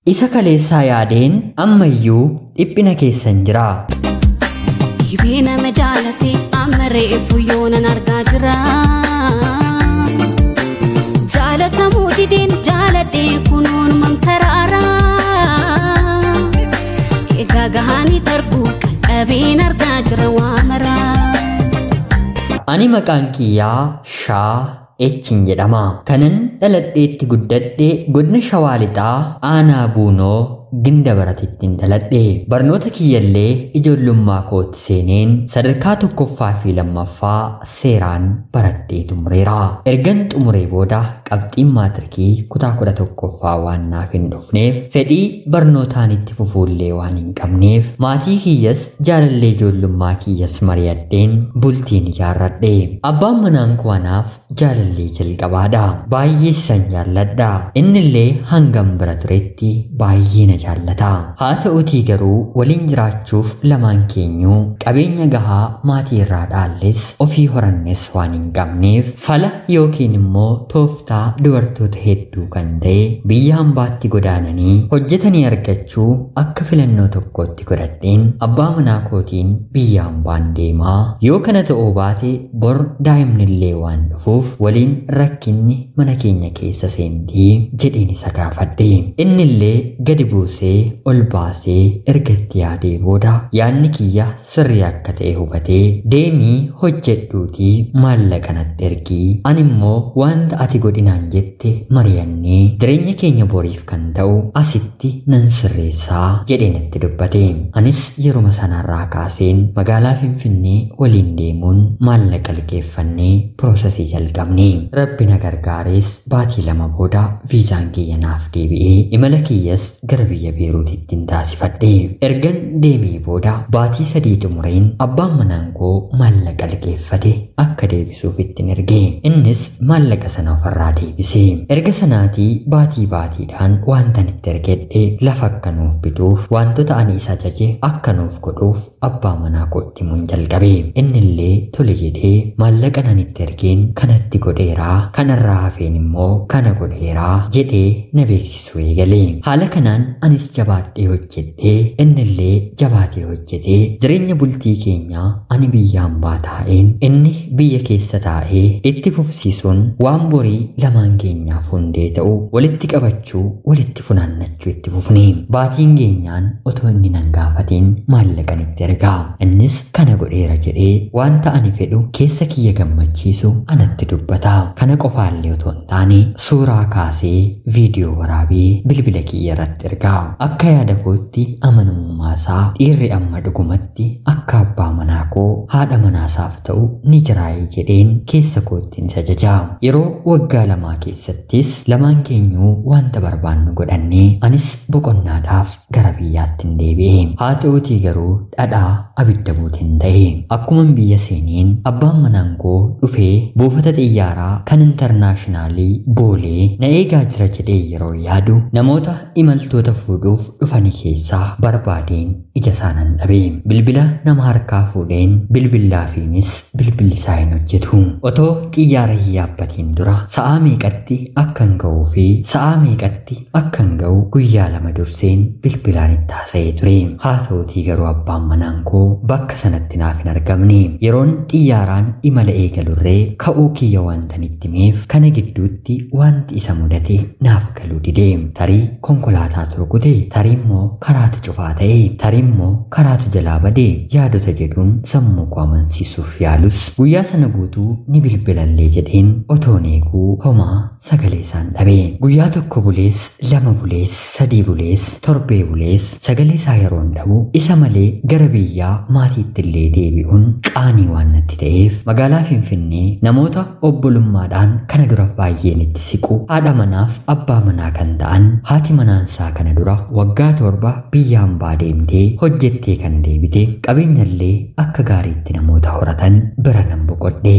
Isa kaleessaa yaadeen ammayyuu dhiphina keessan jira. Dhibee nama jaalate amma reefu yoonan argaa jira. Jaalatamuu dideen jaaladhee kunuun mamtaraara. Egaa gahaanii darbuu qaqqabeen argaa jira waa maraa. Ani maqaan kiyyaa Shaa Echin jedhama. Kanan dhaladheetti guddadhe godina Shawaa Lixaa Aanaa Buunoo ginda baratittiin dhaladhe. Barnoota kiyyallee ijoollummaa kootti seeneen sadarkaa tokkoffaa fi lammaffaa seeraan baradhee xumureera. Ergan xumuree booda qabxiin maatirikii kutaa kudha tokkoffaa waan naaf hin dhufneef fedhii barnootaan itti fufuullee waan hin qabneef maatii kiyyas jaalallee ijoollummaa kiyyas mari'adheen bultiin ijaarradhe. Abbaan manaan koo anaaf jaalallee jalqabaadha. Baay'ee isan jaalladha. Innillee hangam bira turetti baay'ee na jaallata. Haa ta'utii garuu waliin jiraachuuf lamaan keenyuu qabeenya gahaa maatii irraa dhaalles ofii horannes waan hin qabneef fala yookiin immoo tooftaa dubartoota hedduu kan ta'e biyya hambaatti godaananii hojjetanii argachuu akka filannoo tokkootti godhadheen abbaa manaa kootiin biyya hambaan deemaa yoo kana ta'uu baate bor daa'imnillee waan dhufuuf waliin rakkinni mana keenya keessa seentii jedheen isa gaafadhe innillee gadi buusee ol baasee erga itti yaadee booda yaadni kiyya sirrii akka ta'e hubatee deemii hojjedhuutii maallaqa natti ergii ani immoo wanta ati godhinaan jette mari'annee jireenya keenya boriif kan ta'u asitti nan sirreessaa jedhee natti dubbate anis yeruma sanarraa kaaseen magaalaa finfinnee waliin deemuun maallaqa liqeeffannee piroosesii jalqabne rabbi na gargaarees baatii lama booda viizaan kiyya naaf deebi'ee imala kiyyas gara biyya beeruutittiin taasifadhe ergan deemee booda baatii sadii xumureen abbaan manaan koo maallaqa liqeeffate akka deebisuuf ittiin erge innis maallaqa sana ofirraa deebise erga sanaatii baatii baatiidhaan wantan itti ergedhe lafa akka nuuf bituuf wantoota ani isa ajaje akka nuuf godhuuf abbaa manaa kootti himuun jalqabe innillee tole jedhee maallaqa nan itti ergeen kanatti godheeraa kanarraa hafeen immoo kana godheeraa jedhee na beeksisuu eegale haala kanaan anis jabaadhee hojjedhee innillee jabaatee hojjetee jireenya bultii keenyaa ani biyya hambaa taa'een inni biyya keessa taa'ee itti fufsiisuun waan borii lamaan keenyaaf hundee ta'u walitti qabachuu walitti funaannachuu itti fufne baatiin keenyaan otoo inni nan gaafatiin maallaqan itti ergaa innis kana godheera jedhee wanta ani fedhu keessa kiyya gammachiisu anatti dubbata kana qofaallee otoo hin taane suuraa kaasee viidiyoo waraabee bilbila kiyya irratti ergaa akka yaada kootti amanamummaa isaa dhiirri amma dhugumatti akka abbaa manaa koo haadha manaasaaf ta'u ni jiraayee jedheen keessa kootti ni ajaja yeroo waggaa lamaa keessattis lamaan keenyuu wanta barbaannu godhannee anis boqonnaadhaaf gara biyyaatti hin deebi'e haa ta'utii garuu dhadhaa abidda buutiin ta'e akkuman biyya seeneen abbaan manaan koo dhufee buufata xiyyaaraa kan intarnaashinaalii boolee na eegaa jira jedhee yeroo yaadu namoota imaltoota fuudhuuf dhufanii keessaa barbaadeen ija isaanan dhabe bilbila nama harkaa fuudheen bilbillaafiinis bilbilli isaa hin hojjetu otoo xiyyaara hin yaabbatiin dura sa'aa meeqatti akkan ga'uu fi sa'aa meeqatti akkan ga'u guyyaa lama durseen bilbilaan itti haasa'ee ture haa ta'utii garuu abbaan manaan koo bakka sanatti naaf hin argamne yeroon xiyyaaraan imala eegalurree ka'uu kiyya wantan itti himeef kana gidduutti wanti isa mudate naaf galuu dide tarii konkolaataa turgute tarii immoo karaatu cufaa ta'e tarii immoo karaatu jalaa bade yaadota jedhuun sammuu koo amansiisuuf yaalus guyyaa sana guutuu ni bilbilallee jedheen otoon eeguu homaa sagalee isaan dhabe guyyaa tokko bulees lama bulees sadii bulees torbee bulees sagalee isaa yeroon dhabu isa malee gara biyyaa maatiitti illee deebi'uun qaanii waan natti ta'eef magaalaa finfinnee namoota obbolummaadhaan kana dura baay'een itti siqu haadha manaaf abbaa manaa kan ta'an haati manaansaa kana dura waggaa torba biyya hambaa deemtee hojjettee kan deebite qabeenyallee akka gaariitti namoota horatan bira nan boqodhe.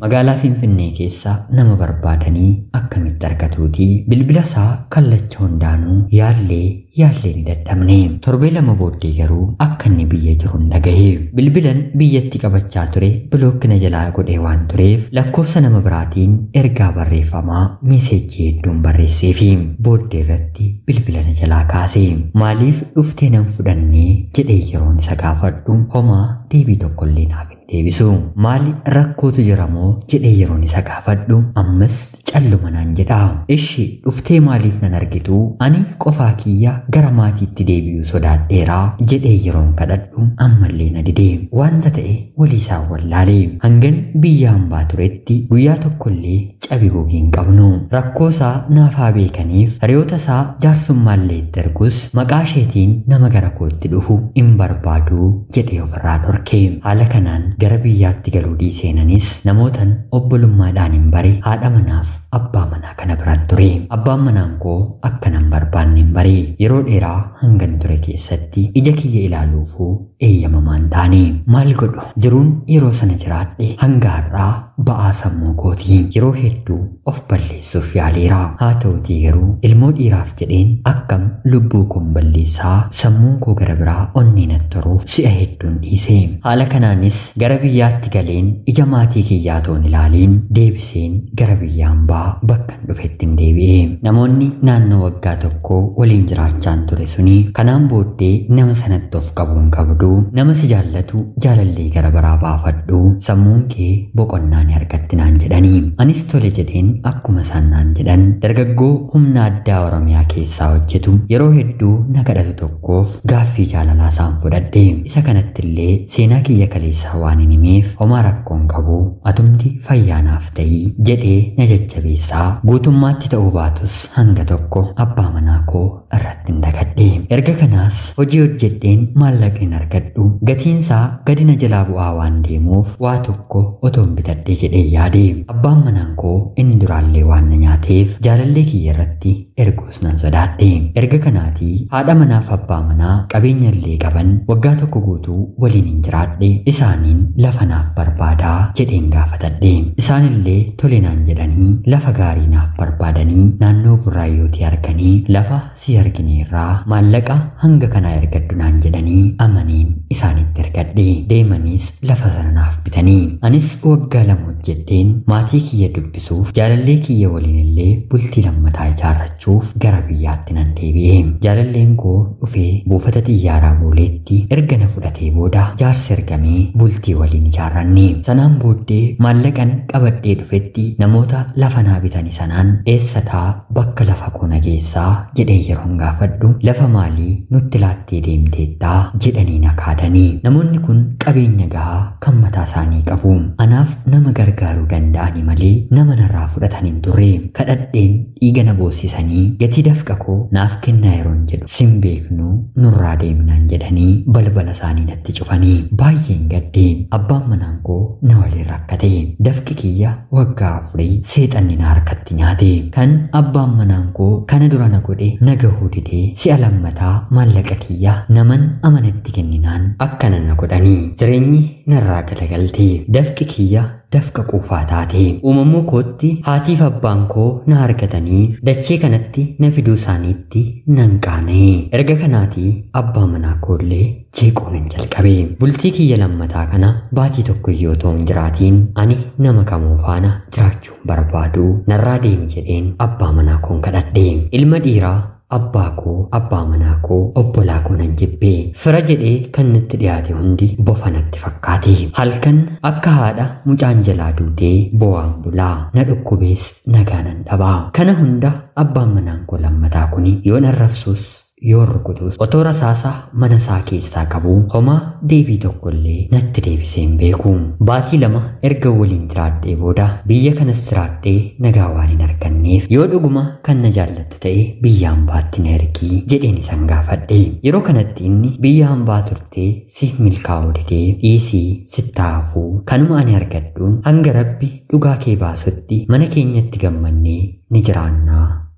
magaalaa Finfinnee keessa nama barbaadanii akkamitti argatuuti bilbila isaa kallacha hundaanuu yaallee yaallee ni dadhabne torbee lama booddee garuu akka inni biyya jiru hin dhagahe bilbilan biyyatti qabachaa ture bilookkina jalaa godhee waan tureef lakkoofsa nama biraatiin ergaa barreeffamaa miseejii hedduun barreesseefi booddee irratti bilbila na jalaa kaase maaliif dhuftee nan fudhannee jedhee yeroon isa gaafadhu homaa deebii tokkollee naaf hin deebisu maali rakkootu jira moo jedhee yeroon isa gaafadhu ammas calluma naan jedha ishi dhuftee maaliif nan argitu ani qofaa kiyya gara maatiitti deebi'uu sodaadheeraa jedhee yeroon kadhadhu ammallee na dide wanta ta'e walii isaan wallaale hangan biyya hambaa turetti guyyaa tokkollee cabi gogii hin qabnu rakkoo isaa naafaa beekaniif hiriyoota isaa jaarsummallee itti ergus maqaa isheetiin nama gara kootti dhufu hin barbaadu jedhee ofirraa dhorke haala kanaan gara biyyaatti galuu dhiiseenanis namootan obbolummaadhaan hin bare haadha manaaf abbaa manaa kana biraan ture abbaan manaan koo akka nan barbaanne hin bare yeroo dheeraa hangan ture keessatti ija kiyya ilaaluufuu eeyyamamaan taane maal godhu jiruun yeroo sana jiraadhe hanga har'aa ba'aa sammuu kootii yeroo hedduu of balleessuuf yaaleera haa ta'utii garuu ilmoo dhiiraaf jedheen akkam lubbuu koon balleessaa sammuun koo gara biraa onnee natti toruuf si'a hedduun dhiise haala kanaanis gara biyyaatti galeen ija maatii kiyyaa toon ilaaliin deebiseen gara biyya hambaa bakkan dhufetti hin deebi'e namoonni naannoo waggaa tokko waliin jiraachaan ture suni kanaan booddee nama sanatti of qabuun qabdu nama si jaallatu jaalallee gara biraa baafadhu sammuun kee boqonnaa ni argatti naan jedhanii anis tole jedheen akkuma isaan naan jedhan dargaggoo humna addaa oromiyaa keessaa hojjetu yeroo hedduu na kadhatu tokkoof gaaffii jaalalaa isaan fudhadhe isa kanatti illee seenaa kiyya kaleessaa waan hin himeef homaa rakkoon qabu atumti fayyaanaaf ta'ii jedhee na jajjabeessaa guutummaatti ta'uu baatus hanga tokko abbaa manaa koo irratti hin dagadhe erga kanaas hojii hojjedheen maallaqni hin argadhu gatiinsaa gadi na jalaa bu'aa waan deemuuf waa tokko otoon bitadhe jedhee yaade abbaan manaan koo inni duraallee waan na nyaateef jaalallee kiyya irratti erguus nan sodaadhe erga kanaatii haadha manaaf abbaa manaa qabeenya illee qaban waggaa tokko guutuu waliin hin jiraadhe isaaniin lafa naaf barbaadaa jedheen gaafatadhe isaanillee tole naan jedhanii lafa gaarii naaf barbaadanii naannoo burraayyootii arganii lafa si argineerraa maallaqa hanga kanaa ergadhu naan jedhanii amaniin isaanitti ergadhe deemaniis lafa sana naaf bitanii anis waggaa lama hojjedheen maatii kiyya dubbisuuf jaalallee kiyya waliin illee bultii lammataa ijaarrachuuf gara biyyaatti nan deebi'e jaalalleen koo dhufee buufata xiyyaaraa booleetti erga na fudhatee booda jaarsi ergamee bultii waliin ijaarranne sanaan booddee maallaqan qabadhee dhufetti namoota lafa naa bitanii sanaan eessataa bakka lafa koo nageessaa jedhee yeroon gaafadhu lafa maalii nutti laattee deemteettaa jedhanii na kaadanii namoonni kun qabeenya gahaa kan mataa isaanii qabu anaaf nama gargaaruu danda'ani malee nama narraa fudhatan hin turre kadhadheen dhiiga na boossisanii gatii dafqa koo naaf kennaa yeroon jedhu sin beeknu nurraa deemnaan jedhanii balbala isaanii natti cufanii baay'een gaddeen abbaan manaan koo na waliin rakkate dafqi kiyya waggaa afurii seexanni na harkatti nyaate kan abbaan manaan koo kana dura na godhe na gahuu didee si'a lammataa maallaqa kiyya naman amanatti kenninaan akkana na godhanii jireenyi narraa galagalte dafqi kiyya dafqa quufaa taate uumamuu kootti haatiif abbaan koo na argatanii dachee kanatti na fiduu isaaniitti nan qaana'e erga kanaatii abbaa manaa koollee jeequun hin jalqabe bultii kiyya lammataa kana baatii tokko iyyoo ta'u hin jiraatiin ani nama kamuu faana jiraachuun barbaadu narraa deemi jedheen abbaa manaa koon kadhadhe ilma dhiiraa abbaa koo abbaa manaa koo obbolaa koo nan jibbee fira jedhee kan natti dhiyaate hundi bofa natti fakkaate halkan akka haadha mucaan jalaa duutee bo'aan bulaa na dhukkubees nagaa nan dhabaa kana hunda abbaan manaan koo lammataa kuni yoo narrabsus yoo rukutus otoo rasaasaa mana isaa keessaa qabu homaa deebii tokkollee natti deebisee hin beeku baatii lama erga waliin jiraadhee booda biyya kanas jiraadhee nagaa waan hin arganneef yoo dhuguma kan na jaallattu ta'e biyya hambaatti na ergii jedheen isan gaafadhe yeroo kanatti inni biyya hambaa turtee si milkaa'uu didee dhiisii sittaafuu kanuma ani argadhuun hanga rabbi dhugaa kee baasutti mana keenyatti gammannee ni jiraannaa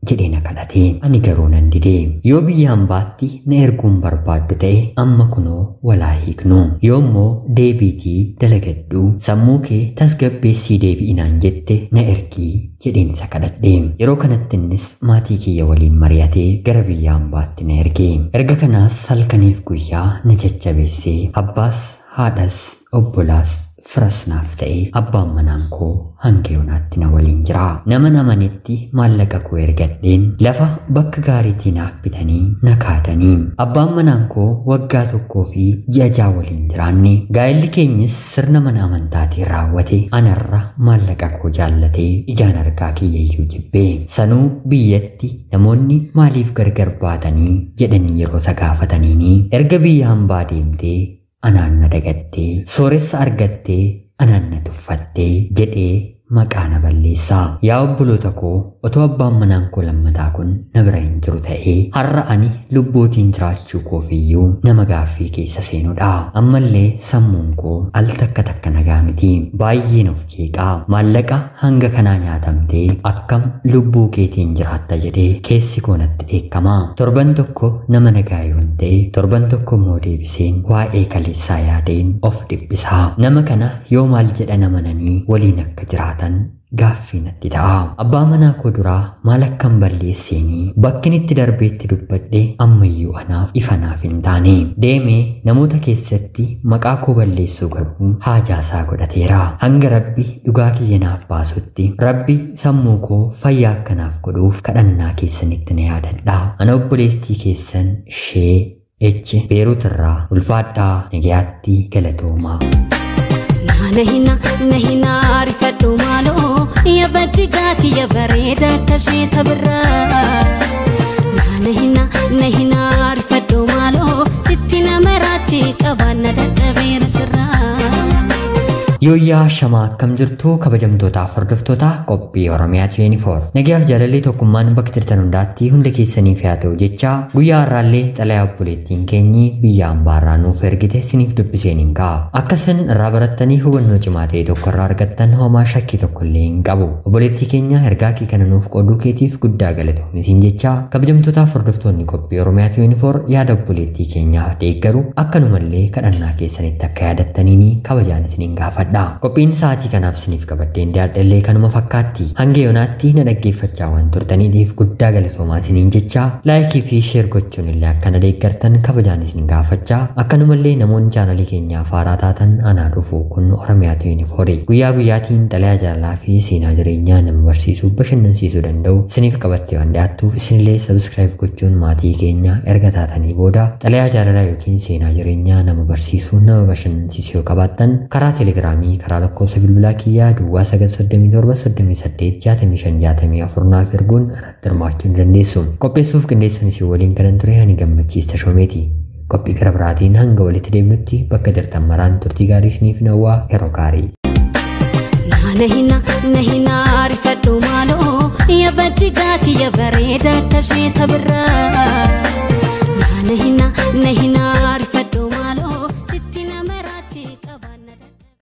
jedhee na kadhate ani garuu nan dide yoo biyya hambaatti na erguun barbaaddu ta'e amma kunoo walaa hiiknu yoo immoo deebiitii dalagadhu sammuu kee tasgabbeessii deebi'inaan jette na ergii jedheen isa kadhadhe yeroo kanatti innis maatii kiyya waliin mari'atee gara biyya hambaatti na erge erga kanaas halkaniif guyyaa na jajjabeessee abbaas haadhas obbolaas firas naaf ta'e abbaan manaan koo hanga yoonaatti na waliin jira nama namanitti maallaqa koo ergadheen lafa bakka gaariitii naaf bitanii na kaadanii abbaan manaan koo waggaa tokkoo fi ji'a ja'a waliin jiraanne gaa'elli keenyis sirna mana amantaatiin raawwate anarra maallaqa koo jaallatee ijaan argaa kiyyayyuu jibbee sanuu biyyatti namoonni maaliif gargar baatanii jedhanii yeroo isa gaafataniini erga biyya hambaa deemtee anaan na dagattee sooressa argattee anaan na tuffattee jedhee maqaa na balleessaa yaa obboloota koo otoo abbaan manaan koo lammataa kun na bira hin jiru ta'ee har'a ani lubbuutiin jiraachuu koofiyyuu nama gaaffii keessa seenudha ammallee sammuun koo al takka takka nagaa miti baay'een of jeeqaa maallaqa hanga kanaa nyaatamtee akkam lubbuu keetiin jiraatta jedhee keessi koo natti dheekkama torban tokko nama nagaa yoon ta'e torban tokko immoo deebiseen waa'ee kaleessaa yaadeen of dhiphisaa nama kana yoo maal jedhan amananii waliin akka jiraatan gaaffii natti ta'a. Abbaa manaa koo duraa maal akkan balleesseenii bakkin itti darbeetti dubbadhe ammayyuu anaaf ifa naaf hin taane. Deemee namoota keessatti maqaa koo balleessuu garuu haajaasaa godhateera. Hanga rabbi dhugaa kiyya naaf baasutti rabbi sammuu koo fayyaa akkanaaf godhuuf kadhannaa keessanitti na yaadadha. Ana obboleettii keessan shee echi beeruutirraa ulfaadhaa nagayaatti galatoomaa. Nahina nahina rifadhu maaloo yabaddi gaakiyya bareeda akka ishee tabirraa. Nahina nahina rifadhu maaloo sitti nama raachi qabaanna dadhabeera sirraa. Yooyyaa shamaa akkam jirtu kabajamtootaaf hordoftoota qophii Oromiyaa 24. Nagayaaf jaalallee tokkummaan bakka jirtan hundaatti hunda keessaniif haa ta'u jecha guyyaa har'aallee xalayaa obboleettiin keenyi biyya hambaarraa nuuf ergite siniif dubbiseen hin ka'a. Akka isin irraa barattanii hubannoo cimaa ta'e tokko irraa argattan homaa shakkii tokko illee hin qabu. Obboleettii keenya ergaa kee kana nuuf qooduu keetiif guddaa galatoomisiin jecha kabajamtootaaf hordoftoonni qophii Oromiyaa 24 yaada obboleettii keenyaa deeggaru akkanumallee kadhannaa keessanitti akka yaadattaniini kabajaan isiniin gaafadha. dha. Qophiin sa'aatii kanaaf isiniif qabaddeen dhiyaadhallee kanuma fakkaatti. Hanga yoonaatti na dhaggeeffachaa waan turtaniif guddaa galatoomaa isiniin jecha laayikii fi sheer gochuun illee akka na deeggartan kabajaan isin gaafachaa akkanumallee namoonni chaanalii keenyaaf haaraa taatan anaa dhufu kun Oromiyaa 24 guyyaa guyyaatiin xalayaa jaalalaa fi seenaa jireenyaa nama barsiisuu bashannansiisuu danda'u isiniif qabattee waan dhiyaattuuf isinillee sabskiraayib gochuun maatii keenya erga taatanii booda xalayaa jaalalaa yookiin seenaa jireenyaa nama barsiisuu nama bashannansiisuu yoo qabaattan karaa teelegiraamii Oromiyaa karaa lakkoofsa bilbilaa kiyyaa duwwaa 937 naaf erguun irratti hirmaachuu ni dandeessu. Qopheessuuf qindeessuun isin waliin kanan ture ani gammachiista shoomeeti. Qophii gara biraatiin hanga walitti deebinutti bakka jirtan maraan turtii gaarii isiniif nawwaa yeroo gaarii. Nahina nahina rifadhu maaloo yabaddi gaakiyya bareeda akka ishee tabirraa. Nahina nahina